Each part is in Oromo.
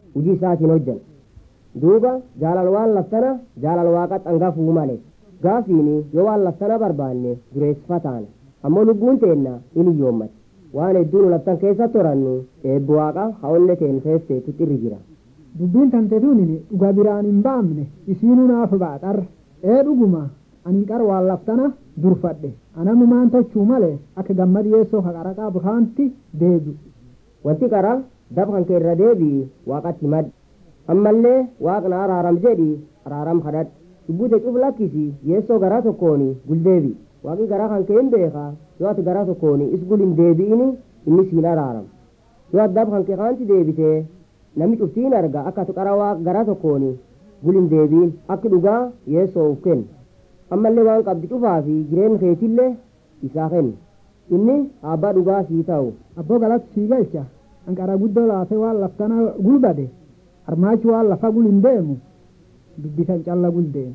hujii isaatiin hojjan duuba jaalal waan laftana jaalal waaqa xangafuu male gaafiini yoo waan laftana barbaanne dureessifa taana ammoo lubbuun teenna in iyyoommati waan hedduu nu laftan keessa torannu eebbi waaqa haonne teen feesteetutti irri jira dubbiin tante tunin dhuga biraan hin baamne isiinuu naaf baaxar ee dhuguma ani qar waan laftana durfadhe anamumaan tochuu male akka gammad yeessoo ka qara qabu kaanti deebi'u wanti qara dab kan kee irra deebii waaqatti mad ammallee waaqna araaram jedhi araaram kadhadhu cubbute cuf lakkisi yeessoo garaa tokkooni guldeebi waaqi garaa kan kee hin beeka yoo ati garaa tokkooni is gul hin deebi'ini inni siin araaram yoo ati dab kan kee kaanti deebitee namni cuftiin arga akka ati qara waaq garaa tokkooni gul hin deebi'in akki dhugaa yeessoo uf kennu ammallee waan qabdi cufaa fi jireenya keetillee isaa kennu inni abbaa dhugaa sii ta'u abboo galatti sii galcha anqara guddoo laafee waan laftana gulbade harmaachi waan lafa gul hin deemu dubbisan calla gul deemu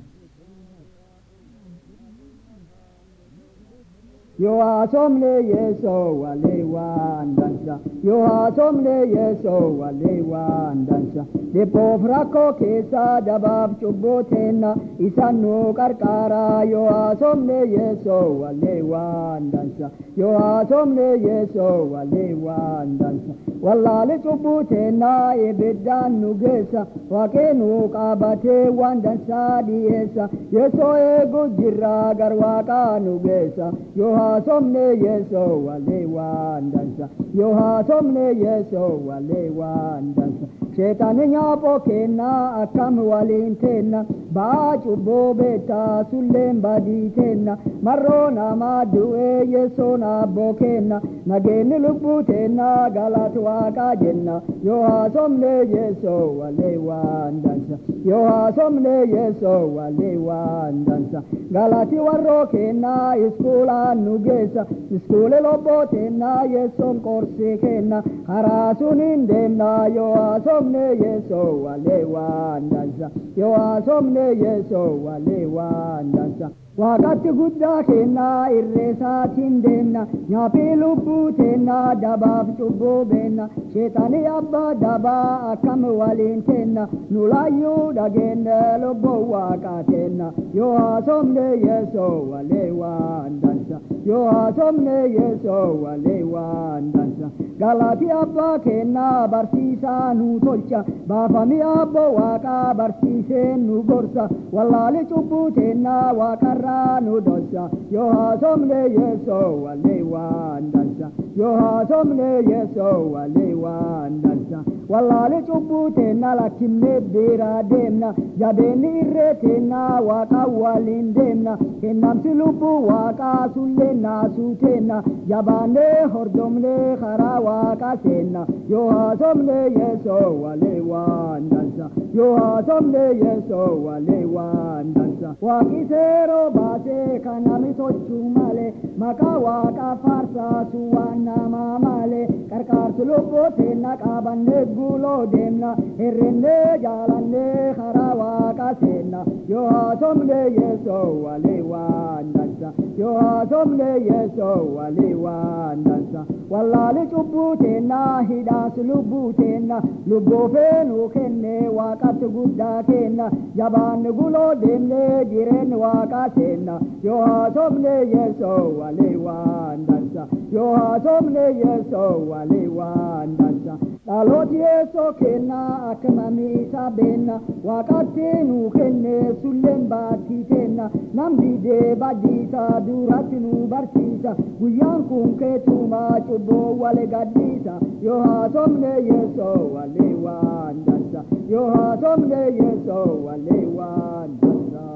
yoo haasomne yeesoo walee waan dansa yoo haasomne yeesoo walee waan dansa dhiphoof rakkoo keessa dabaaf cubboo teenna isan nu qarqaaraa yoo haasomne yeesoo walee waan dansa yoo haasomne yeesoo walee waan dansa wallaale cubbuu teenna ibiddaan nu geessa waaqee nu qaabatee waan dansaa dhiyeessa yeesoo eegu jirraa gar waaqaa nu geessa yoo haasomne yeesoo walee waan dansa yoo haasomne yeesoo walee waan dansa sheexani nyaapoo kennaa akkam waliin teenna ba'aa cubboo beektaa sulleen badii teenna marroo namaa du'ee yeesoo naabboo kenna nageenni lubbuu teenna galata waaqaa jenna yoo haasomne yeesoo walee waan dansa yoo haasomne yeesoo walee waan dansa galati warroo kennaa iskuulaan nu geessa iskuule lobboo teenna yeessoon qorsii kenna karaa suniin deemna yoo haasomne yeesoo walee waan dansa yoo haasomne yeesoo walee waan dansa waaqatti guddaa kennaa irreesaatiin deemna nyaapii lubbuu teenna dabaaf cubbuu beenna sheexanii abbaa dabaa akkam waliin teenna nu laayyuu dhageenne lubbuu waaqaa teenna yoo haasomne yeesoo walee waan dansa yoo haasomne yeesoo walee waan dansa galati abbaa kennaa barsiisaa nu tolcha baafamii abboo waaqaa barsiisee nu gorsa wallaali cubbuu teennaa waaqarraa nu dhossa yoo haasomne yeesoo walee waan dansa yoo haasomne yeesoo walee waan dansa wallaali cubbuu teenna lakkimnee biraa deemna jabeenni irree teennaa waaqa waliin deemna kennamsi lubbuu waaqaa sullee naasuu teenna jabaannee hordomnee karaa waaqa seenna yoo haasomne yeesoo walee waan dansa yoo haasomne yeesoo walee waan dansa waaqi seeroo baasee kan nami tochuu malee maqaa waaqa faarsaasu waan namaa malee qarqaarsi lubbuu teenna qaabannee guuloo deemna hirrinnee jaalannee karaa waaqa seenna yoo haasomne yeesoo walee waan dansa yoo haasomne yeesoo walee waan dansa wallaali cubbuu teenna hidhaas lubbuu teenna lubbuu feenuu kenne waaqatti guddaa kenna jabaanni guloo deemnee jireenyi waaqaa seenna yoo haasomne yeesoo walee waan dansa yoo haasomne yeesoo walee waan dansa dhalooti yeesoo kennaa akka mamiisa beenna waaqatti nuu kenne sulleen baattii teenna nam didee baddiisa duratti nu barsiisa guyyaan kun keetumaa cubboo wale gaddiisa yoo haasomne yeesoo walee waan dansa yoo haasomne yeesoo walee waan dansa.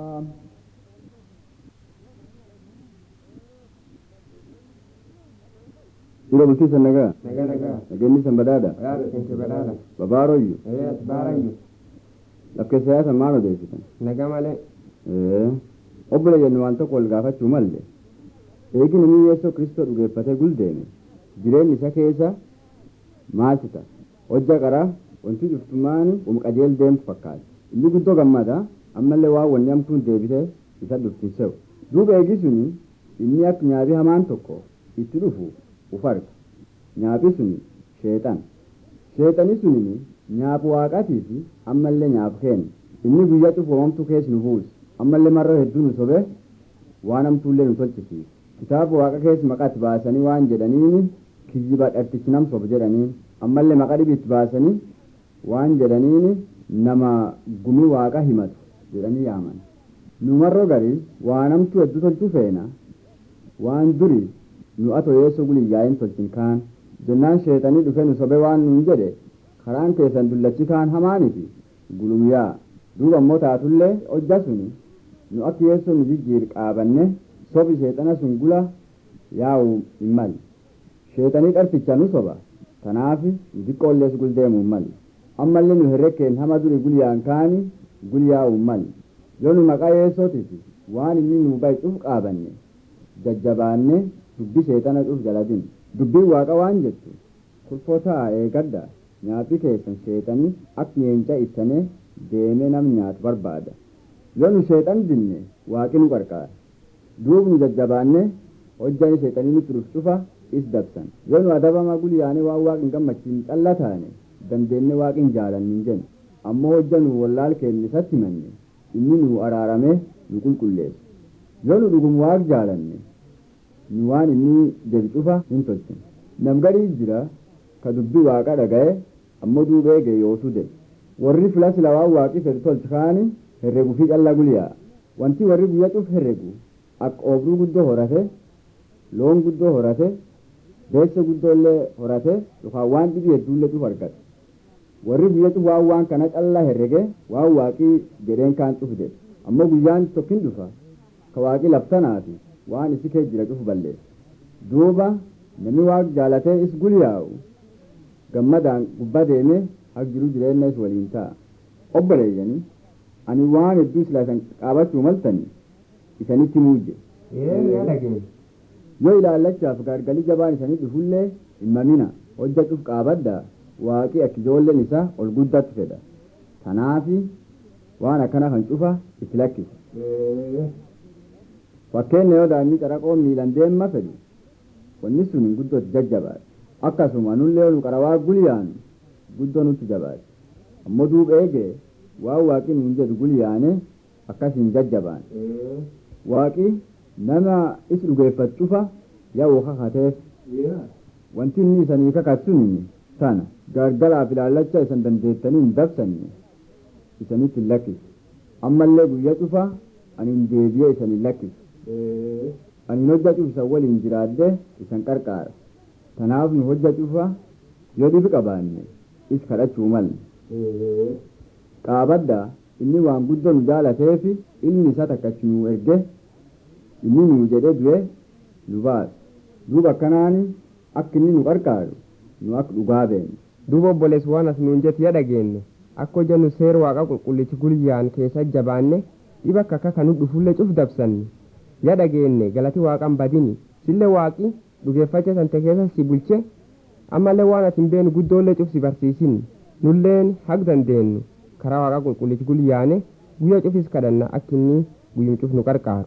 Dura bultii nagaa. Nagaa nagaa. Nageenyi san badhaadha. Badhaadha keessa badhaadha. Babaaroyyu. Ee as baarayyu. Lakkee siyaasa maal odeessitan? Nagaa malee. Ee. Obbola jennu waan tokko wal gaafachuu malle. Eegi namni Yeesoo Kiristoo dhugeeffatee guldeeme. Jireenyi isa keessa maaltu ta'a? Hojja qaraa wanti cuftumaan um qajeel deemtu fakkaata. Inni guddoo gammada ammallee waan wanni hamtuun deebitee isa dhuftise'u. Duuba eegi suni inni akka nyaabii hamaan tokko itti dhufu uf arga. Nyaabii suni sheexan. Sheexani suni immoo nyaafu waaqatii fi ammallee nyaaf kenna inni guyyaa cufu homtuu keessa nu buusa ammallee marra hedduu nu sobe waan hamtuullee nu tolchisiisa kitaaba waaqa keessa maqaatti baasanii waan jedhaniini kiyyiba dhartichi nam soba jedhaniin ammallee maqaa dhibiitti baasanii waan jedhaniini nama gumii waaqa himatu jedhanii yaaman nu marroo garii waan hamtuu hedduu tolchuu feena waan duri nu ato yeessoo guliyyaa'in tolchin kaan jennaan sheexanii dhufe nu sobe waan nuun jedhe karaan keessan dullachi kaan hamaaniti gulumyaa duuba ammoo taatullee hojja suni nu akka yeessoo nu jijjiir qaabanne sobi sheexana sun gula yaa'u hin mali sheexanii qarficha nu soba tanaafi nu xiqqoollees guldeemu hin mali ammallee nu herrekkeen hama duri gulyaan kaani gulyaa'u hin mali yoo nu maqaa yeessootiif waan inni nu ba'i cuf qaabanne jajjabaanne dubbi sheexana cuf jaladin dubbiin waaqa waan jettu kulfotaa eegadda nyaati keessan sheexanii akka leenca ittane deemee nam nyaatu barbaada yoo nu sheexan dinne waaqi nu qarqaara duub nu jajjabaanne hojjani sheexanii nutti dhuf cufa is dabsan yoo nu adabama gulyaane waan waaqin gammachiin calla taane dandeenne waaqin jaalannin jenna ammoo hojja nu wallaal keenya isatti himanne inni nu araarame nu qulqulleessu yoo nu dhugum waaq jaalanne nu waan inni jedhu cufa hin tolchine namgarii jira ka dubbii waaqa dhaga'e ammoo duubee eege yootu de warri filas lawaan waaqi fedhu tolchi kaani herregu fi calla guliyaa wanti warri guyyaa cuf herregu akka oobruu guddoo horate loon guddoo horate deessa guddoollee horate yookaan waan dhibii hedduullee cuf argata warri guyyaa cuf waan waan kana callaa herrege waan waaqii jedheen kaan cuf jedhe ammoo guyyaan tokkin dhufa ka waaqii laftanaati waan isi kee jira cufu balleessa duuba namni waaq jaalatee is gulyaa'u gammadaan gubbaa deemee haq jiru jireenya is waliin ta'a obboleeyyanii ani waan hedduu silaa isan qaabachuu maltanii isanitti muujje Ee yaa dhageenya. yoo ilaallachaaf gargalii jabaan isanii dhufullee hin mamina hojja cuf qaabadda waaqii akka ijoolleen isaa ol guddatti fedha tanaafi waan akkana kan cufa itti lakkisa Ee fakkeenya yoo daa'imni caraqoo miilan deemma fedhu wanni sun guddootti jajjabaadha akkasuma nullee nu qarawaa gulyaanu guddoo nutti jabaadha ammoo duuba eege waan waaqi nuun jedhu gulyaane akkasiin jajjabaan ee waaqi nama is dhugeeffatu cufa yaa'u kakateef yaa wanti inni isanii kakatsun tana gargaraaf ilaallacha isan dandeettanii hin dabsanne isanitti hin lakkisu ammallee guyyaa cufa ani hin deebi'ee isan hin lakkisu ee ani hojja cufisan waliin jiraadde isan qarqaara tanaaf nu hojja cufa yoo dhibi qabaanne is kadhachuu malle ee qaabadda inni waan guddoo nu jaalateefi ilmi isaa takkachi nu erge inni nu jedhe du'e nu baasa duuba akkanaani akka inni nu qarqaaru nu akka dhugaa beeknu duuba obboleessi waan as nuun jetti yaa dhageenye akka hojjannu seera waaqa qulqullichi gulyaan keessa jabaanne dhiba akka akka kan nu dhufullee cuf dabsanne yaa dhageenye galati waaqan badini sillee waaqi dhugeeffacha sante keessa si bulche ammallee waan ati hin beenu guddoollee cuf si barsiisin nulleen haq dandeenyu karaa waaqa qulqullichi gulyaane guyyaa cufis kadhanna akka inni guyyum cuf nu qarqaaru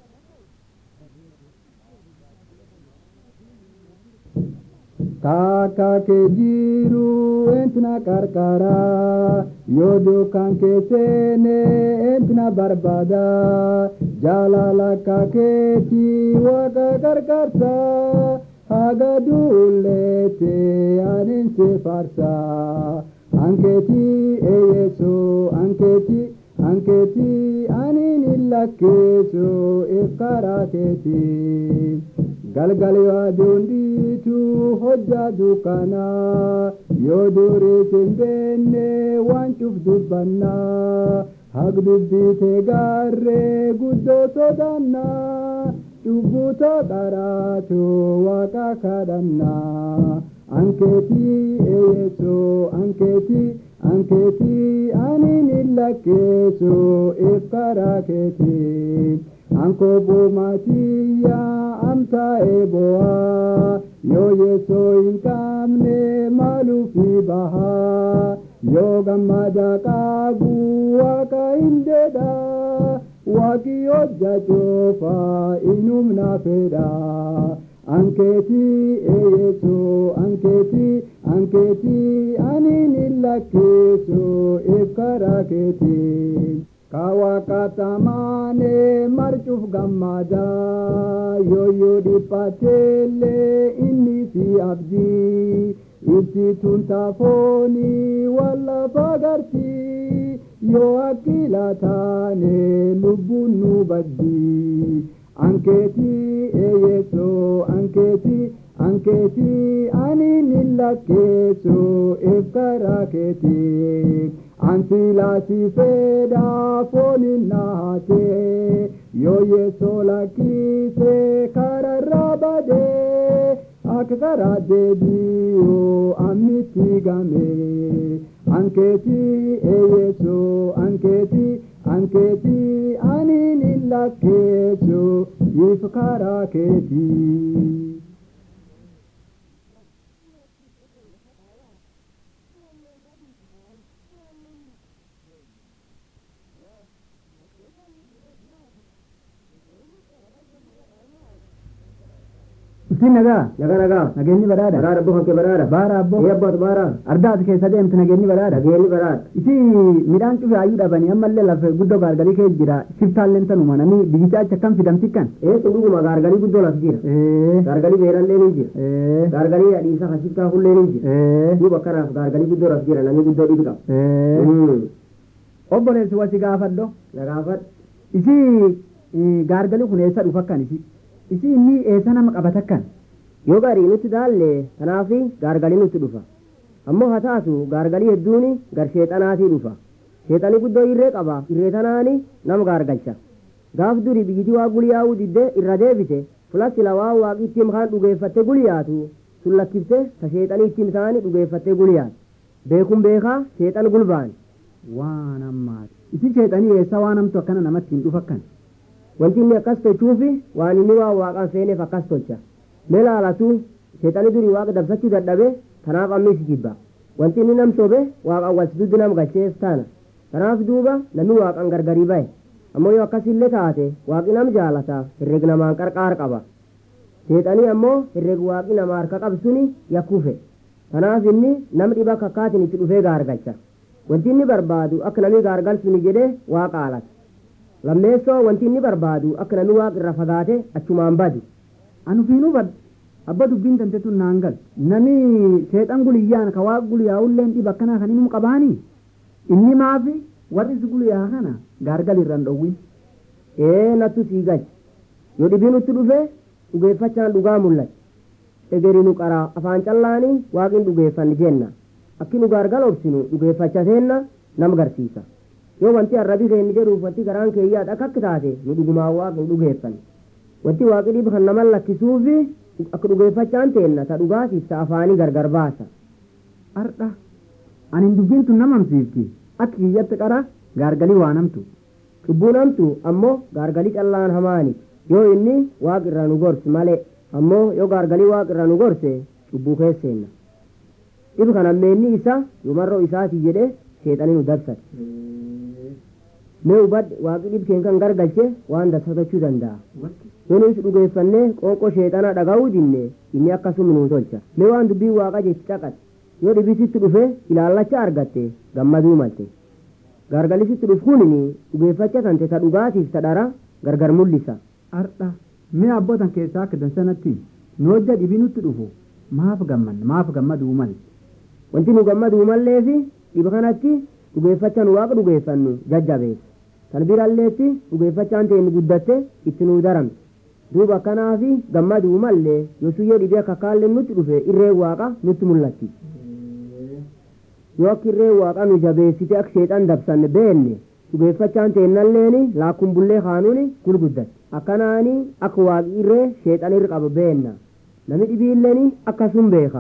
Takka kee jiru entina qarqara yoo duukaan kee seene entina barbaada jaalala akka keeti waaqa qarqarsa haga duulleete anin si farsa ankeeti eeyyeesu ankeeti ankeeti anin illakkeessu if karaa keeti. galgali aduun dhiitu hojja dukkana yoo durii sin beenne waan cuf dubbanna haq dubbite gaarree guddoo sodanna cubbuto qaraatu waaqa kadhanna ankeeti eeyyeesu ankeeti ankeeti anin illakkeessu if karaa keeti anko buumatiya amta eboa yoo yeesoo hin qabne maaluufi baha yoo gammada qabu waaqa hin dedha waaqi hojja coofa inumna fedha ankeeti eeyeso ankeeti ankeeti anin illa lakkisu ifkara keetiin kawakatamaane marcuuf gammada yoyyoo dhiphateellee inni si abdii itti tuntaafooni wallafa gartii yoo akkila taane lubbuun nu baddii ankeetii eeyyesoo ankeetii ankeetii ani ni lakkeessu ifkara keetii ansilaasi fedhaa fooniin naatee yoo yeesoo lakkise kararraa badee akka karaa deebi'oo ammitti gamee ankeetii eeyyesoo ankeetii ankeetii ani ni lakkeessu ifkara keetii. Isin nagaa nagaa nagaa nageenyi badhaadha baraadha abbo kee baraadha baara abbo ee abboota baara ardaati keessa deemtu nageenyi badhaadha nageenyi baraadha isi midhaan cufe ayyuu dhabanii ammallee lafa guddoo gaargalii kee jira shiftaalleen tanuma namni biyyicha achi akkam fidamti kan ee dhuguma gaargalii guddoo las jira ee gaargalii beelallee ni jira ee gaargalii adhiisa hashiftaa hullee ni jira ee duuba akkanaaf gaargalii guddoo las jira namni guddoo dhibi qaba ee obboleessi wasi gaafadho nagaafadha isi eh, gaargalii kun eessa dhufa kan isi isi inni eessa nama qabata kan yoo gaarii nutti daalle kanaafi gaargalii nutti dhufa ammoo haa taatu gaargalii hedduun gar sheexanaatii dhufa sheexanii guddoo irree qaba irree tanaani nama gaargalcha gaaf duri biyyitii waa guliyaa'uu didde irra deebite fulasila waa waaqi ittiin kaan dhugeeffatte guliyaatu sun lakkifte ta sheexanii ittiin taani dhugeeffatte guliyaatu beekun beekaa sheexan gulbaan waan ammaati isi sheexanii eessa waan hamtu akkana namatti hin dhufa kan wanti inni akkas tolchuufi waan inni waa waaqan feeneef akkas tolcha mee laalatu sheexanii durii waaqa dabsachuu dadhabe kanaaf ammis jibba wanti inni nam sobe waaqan walsiduddi nam galcheef taana kanaaf duuba namni waaqan gargarii bahe ammoo yoo akkasillee taate waaqi nam jaalata herreg namaan qarqaar qaba sheexanii ammoo herreg waaqi nama harka qabsuni yakkufe kanaaf inni nam dhiba kakkaatin itti dhufee gaargalcha wanti inni barbaadu akka namni gaargalchuni jedhee waaqa alata lammeessoo wanti inni barbaadu akka namni waaqa irra fagaate achumaan badu anu fiinuu bad abba dubbiin tante tun naan gal nami sheexan guliyyaan ka waaq guliyaa'ulleen dhiba akkanaa kan himu qabaanii inni maafi warri si guliyaa kana gaargal irraan dhowwin ee nattu sii galcha yoo dhibii nutti dhufe dhugeeffachaan dhugaa mul'ata egeri nu qaraa afaan callaanii waaqin dhugeeffanni jenna akki nu gaargal obsinu dhugeeffacha seenna nam garsiisa yoo wanti arrabi keenni jedhuuf wanti garaan keeyyaadha akka akka taate nu dhugumaan waaqin dhugeeffanne wanti waaqi dhibu kan naman lakkisuufi akka dhugeeffachaan teenna ta dhugaatiif ta afaanii gargar baasa ardha anin dubbiin tun namamsiifti akka kiyyatti qara gaargalii waa namtu cubbuu namtu ammoo gaargalii callaan hamaani yoo inni waaq irraa nu gorsi malee ammoo yoo gaargalii waaq irraa nu gorse cubbuu keesseenna dhibu kan ammeenni isa yumarroo isaati jedhe sheexanii nu dabsate mee hubadhe waaqi dhibkeen kan gargalche waan dabsatachuu danda'a yoo nuti dhugeeffannee qoonqoo sheexanaa dhaga'uu dinne inni akkasuma nuu tolcha mee waan dubbii waaqa jechi caqate yoo dhibisitti dhufe ilaallacha argatte gammaduu malte gargalisitti dhufu kunini dhugeeffacha tante ta dhugaatiif ta dhara gargar mul'isa ardha mee abbootan keessaa akka dansanatti nu hojja dhibii nutti dhufu maaf gammanna maaf gammaduu mal wanti nu gammaduu malleefi dhiba kanatti dhugeeffacha nu waaqa dhugeeffannu jajjabeessa kan biralleetti dhugeeffachaan ta'e nu guddatte itti nu daramte duuba akkanaafi gammaduu mallee yosuyyoo dhibee akka kaallee nutti dhufe irree waaqa nutti mul'atti yoo akka irree waaqa nu jabeessite akka sheexan dabsanne beenne dhugeeffachaan teennalleeni laakkun bullee kaanuuni gulguddatte akkanaani akka waaqi irree sheexan irra qaba beenna nami dhibiilleeni akkasum beeka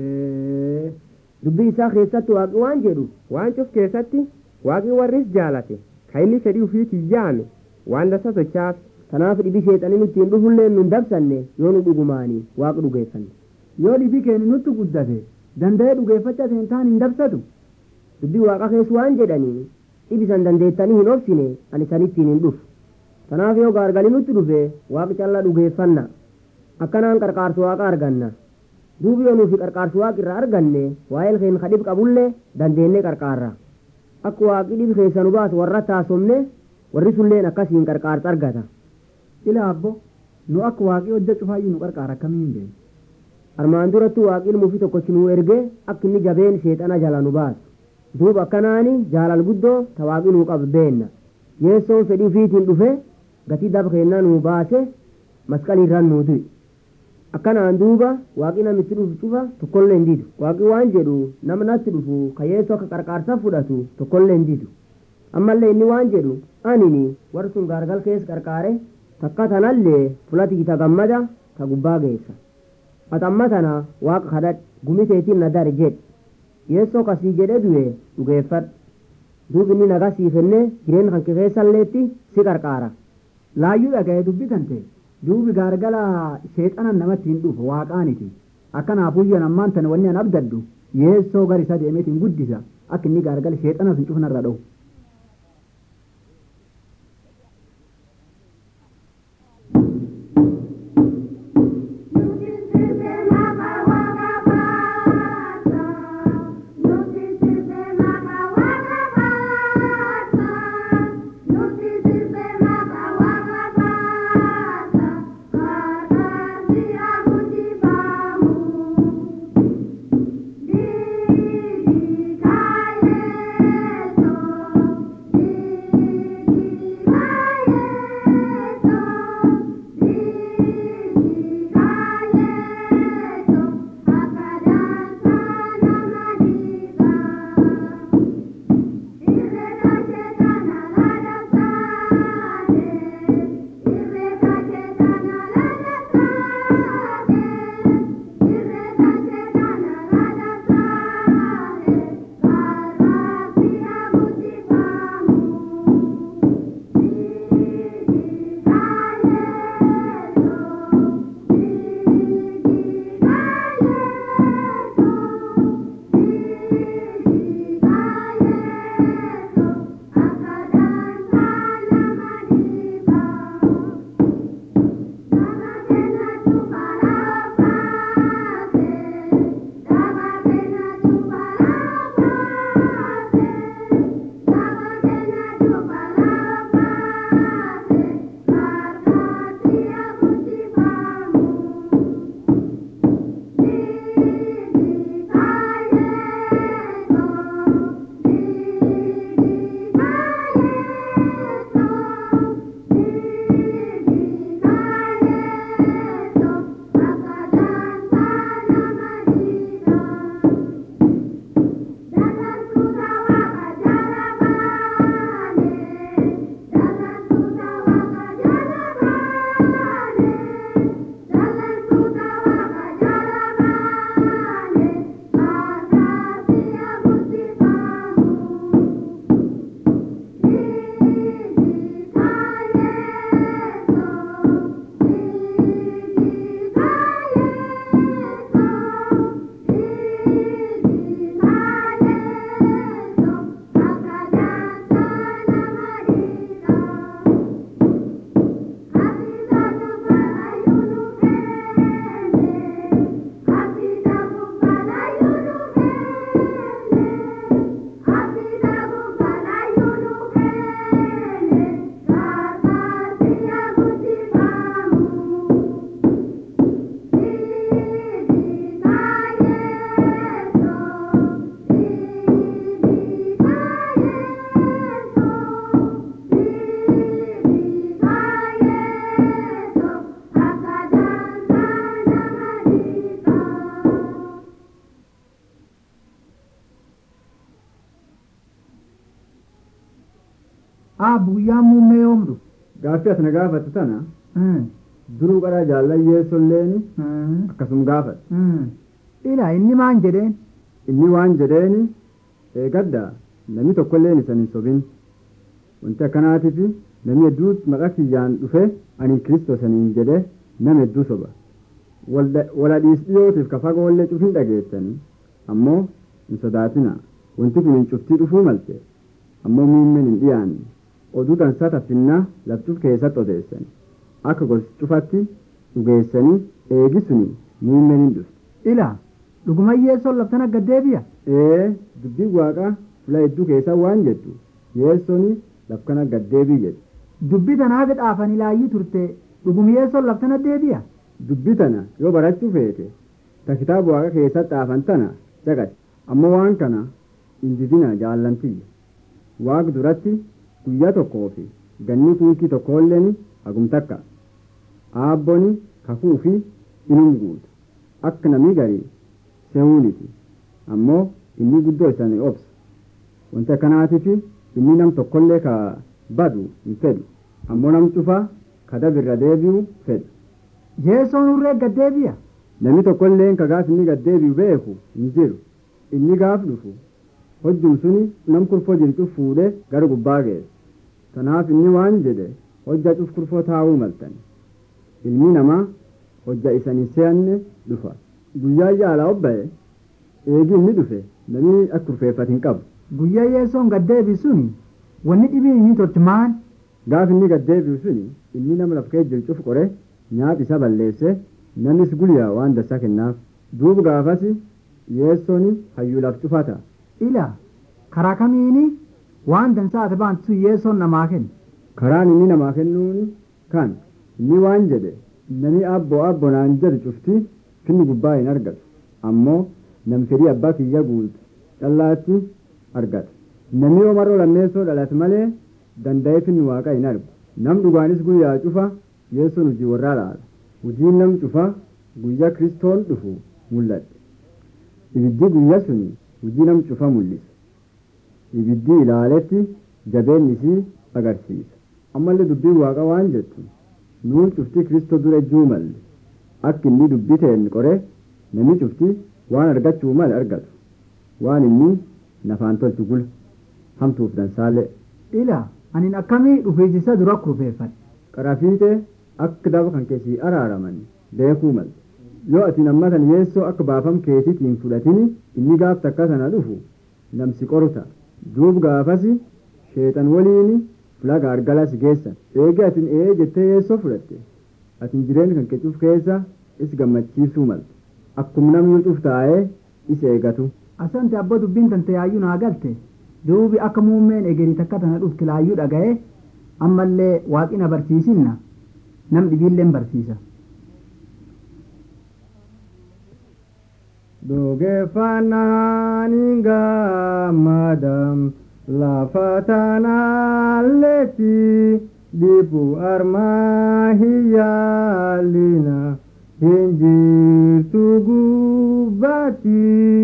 dubbii isaa keessatti waaqi waan jedhu waan cuf keessatti waaqi warris jaalate ka inni fedhii ufiitii yaame waan dasa sochaaf kanaaf dhibi sheexanii nutti hin dhufullee nun dabsanne yoo nu dhugumaanii waaqa dhugeeffanne yoo dhibii keenya nutti guddate danda'ee dhugeeffacha ta'e taan hin dabsatu dubbii waaqa keessa waan jedhanii dhibisan dandeettanii hin obsine ani sanittiin hin dhufu kanaaf yoo gaargalii nutti dhufe waaqi callaa dhugeeffanna akkanaan qarqaarsu waaqa arganna duubi yoo nuufi qarqaarsu waaqi irraa arganne waa'eel keen ka dhib qabullee dandeennee qarqaarra akka waaqi dhib keessa nu baasu warra taasomne warri sunleen akkasiin qarqaarsa argata ila abbo nu akka waaqii hojja cufaayyuu nu qarqaara akkamiin beeku armaan duratti waaqi ilmuufi tokkochi nuu erge akka inni jabeen sheexana jala nu baasu duuba akkanaani jaalal guddoo ta waaqi nuu qabu beenna yeessoon fedhii ufiitiin dhufe gatii daba kennaa nuu baase masqalii irraan nuu du'e akkanaan duuba waaqi namitti dhufu cufa tokkollee hin didu waaqi waan jedhu nama natti dhufu ka yeessoo akka qarqaarsa fudhatu tokkollee hin didu ammallee inni waan jedhu anini warri sun gaargal keessa qarqaare takka tanallee fulati ta gammada ta gubbaa geessa atamma tana waaqa kadhadh gumiteetiin na dari jedhe yeessoo kasii jedhe du'e dhugeeffadhu duubi inni nagaa sii kenne jireenya kan keessalleetti si qarqaara laayyuu dhaga'ee dubbitan ta'e duubi gaargala sheexanan namatti hin dhufu waaqaaniti akkanaafuyyan ammaan tana wanni an abdaddu yeessoo gar isa deemeetiin guddisa akka inni gaargala sheexana sun cufnarra dha'u Aabbu guyyaan muummee yoomdu? Gaaffii as na gaafatu tana duruu qara jaallayyeessolleen akkasuma gaafadha. Ila inni maan jedheen? Inni waan jedheeni eegadda namni tokkolleen isan hin sobin. Wanti akkanaatiif namni hedduu maqaa kiyyaan dhufe ani kiristoosaniin jedhe nama hedduu soba. Wala dhiisdhiyootiif ka fagoollee cufin dhageessanii ammoo hin sodaatina. Wanti kun hin cuftii dhufuu malte ammoo muummeen hin dhiyaanne. oduu dansaa taffinnaa laftuuf keessatti odeessani akka gosi cufatti dhugeessanii eegisuni muummeen hin dhufti ila dhuguma yeessoon laftana gaddeebi'a ee dubbii waaqa fula hedduu keessaa waan jettu yeessoni lafkana gaddeebii jedhu dubbi tana haga dhaafan ilaayyii turte dhuguma yeessoon laftana deebi'a dubbii tana yoo barachuu feete ta kitaaba waaqa keessatti dhaafan tana caqati ammoo waan kana hin didina jaallantiyya waaq duratti guyyaa tokkoo fi ganni kuukii tokkoolleen hagum takka aabboni kakuu fi inum guutu akka namni garii sehuuniti ammoo inni guddoo isanii obsa wanti akkanaatiif inni nam tokkollee ka badu hin fedhu ammoo nam cufaa ka dabirra deebi'u fedhu yeessoon urree gaddeebi'a namni tokkolleen ka gaaf inni gaddeebi'u beeku hin jiru inni gaaf dhufu hojjum suni nam kurfoo jirtu fuudhee gara gubbaa geessa kanaaf inni waan jedhe hojja cuf kurfoo taa'uu maltan ilmi namaa hojja isan hin se'anne dhufa guyyaa jaalaa obba'e eegi inni dhufe namni akka kurfeeffate hin qabu guyyaa yeessoon gaddeebi suni wanni dhibiin inni tolchi maan gaaf inni gaddeebi'u suni inni nama laf kee jiru cuf qore nyaap isa balleesse namnis guyyaa waan dassaa kennaaf duuba gaafas yeessooni hayyuu laf cufata ila karaa kamiini waan dansaa ati baantu sun yeessoon namaa kenna karaan inni namaa kennuuni kan inni waan jedhe nami abboo abboo naan jedhu cufti finni gubbaa hin argatu ammoo nam fedhii abbaa kiyya guutu callaatti argata namni omaroo lammeessoo dhalate malee danda'ee finni waaqa hin argu nam dhugaanis guyyaa cufa yeessoon hojii warraa laala hojiin nam cufa guyyaa kristoon dhufu mul'ate ibiddi guyyaa suni hojii nam cufa mul'isa ibiddi ilaaletti jabeen isii agarsiisa ammallee dubbii waaqa waan jettu nuun cufti kristoo dura ejjuu malle akka inni dubbii ta'een qore namni cufti waan argachuu male argatu waan inni nafaan tolchu gula hamtuuf dansaalee ila anin akkamii dhufeessisa dura kurfeeffadhe qarafiite akka daba kan keessii araaraman beekuu malte yoo ati nammatan yeessoo akka baafam keetiitiin fudhatini inni gaaf takka sana dhufu namsi qoruta duub gaafasi sheexan waliini fulaga argalas geessan eegi atin ee jettee yeessoo fudhatte atin jireenya kan kecuuf keessa is gammachiisuu malte akkum namni cuf taa'ee is eegatu asante abbo dubbiin tante yaayyuu naa galte duubi akka muummeen egerii takka tana dhufti laayyuu dhaga'e ammallee waaqina barsiisinna nam dhibiilleen barsiisa Dhugeeffannaan hin gammadam lafa tanaalletti dhibbu armaa hin yaalina hin jirtu gubbatti.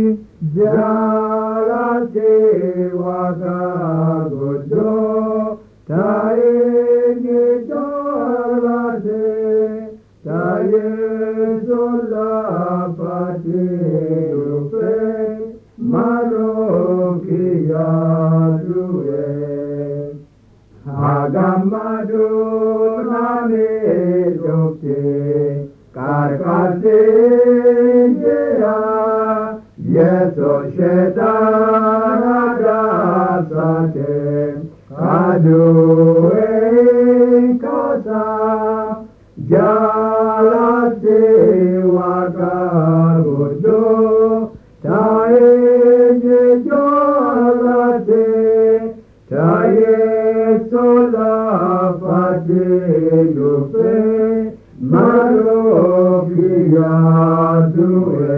Jaalatee waaqa godhoo taa'ee jaalatee taa'ee solafatee dhufee maaloo kiyyaa du'ee. Hagamadoo namee dhoftee karkaasee jira. Yeso shetana dasate kaduwe kasa jalate wakagodo tae jalate tae solafate yufe malo kiyadue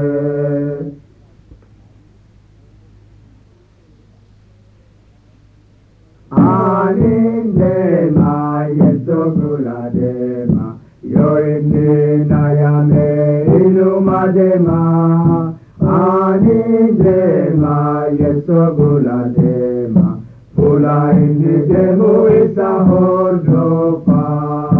Anindema yesokuladema yoinninayame ilumadema Anindema yesokuladema fula inni demu isa hordofa